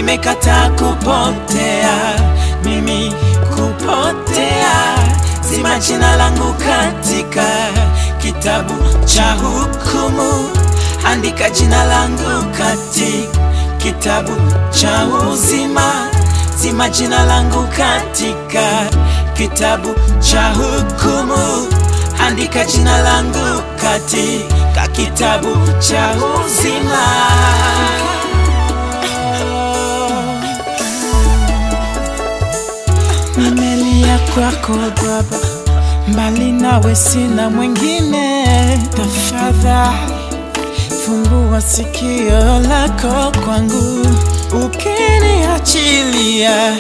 nimekataa kupotea, mimi kupotea, zima jina langu katika kitabu cha hukumu, andika jina langu katika kitabu cha uzima, zima jina langu katika kitabu cha hukumu, andika jina langu katika kitabu cha uzima. Nimelia kwako Baba, mbali nawe sina mwingine. Tafadhali fungua sikio lako kwangu, ukiniachilia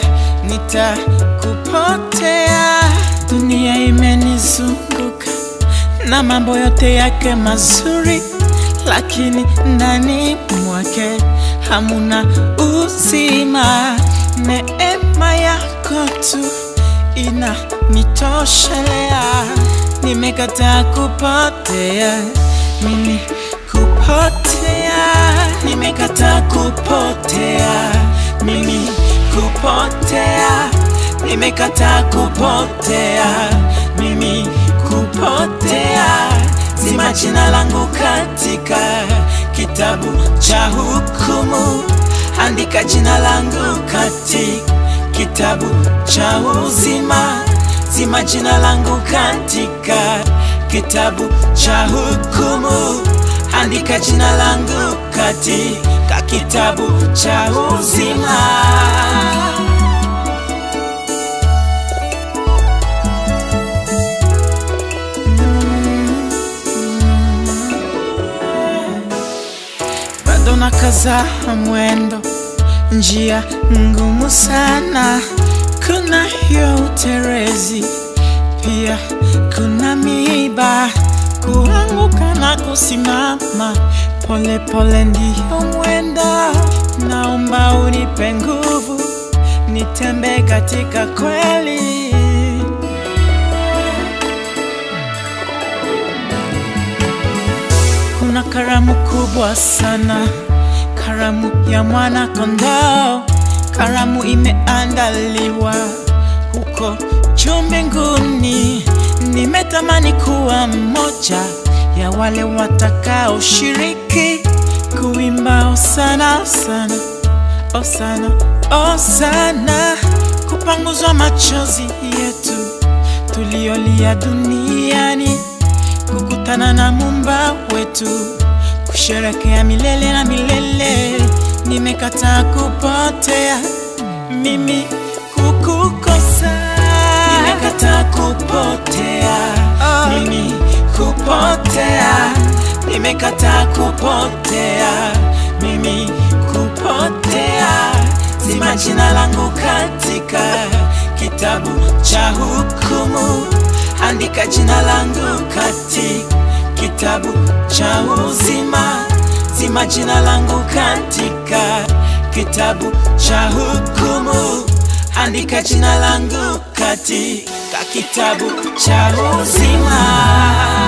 nitakupotea. Dunia imenizunguka na mambo yote yake mazuri, lakini ndani mwake hamuna uzima. Neema yako tu inanitoshelea, nimekataa kupotea mimi kupotea, nimekataa kupotea mimi kupotea, nimekataa kupotea mimi kupotea, zima jina langu katika kitabu cha hukumu, andika jina langu katika kitabu cha uzima, zima jina langu katika kitabu cha hukumu, andika jina langu katika kitabu cha uzima. bado nakaza mwendo, njia ngumu sana, kuna hiyo uterezi, pia kuna miiba, kuanguka na kusimama, pole pole ndiyo mwendo. Naomba unipe nguvu, nitembee katika kweli. Kuna karamu kubwa sana, karamu ya mwana kondoo, karamu imeandaliwa huko juu mbinguni. Nimetamani kuwa mmoja ya wale watakaoshiriki kuimba osana osana osana osana, kupanguzwa machozi yetu tuliolia duniani kukutana na mumba wetu, kusherekea milele na milele. Nimekataa kupotea mimi kukukosa, nimekataa kupotea mimi kupotea, nimekataa kupotea mimi kupotea, zima jina langu katika kitabu cha hukumu andika jina langu katika kitabu cha uzima, zima jina langu katika kitabu cha hukumu, andika jina langu katika kitabu cha uzima.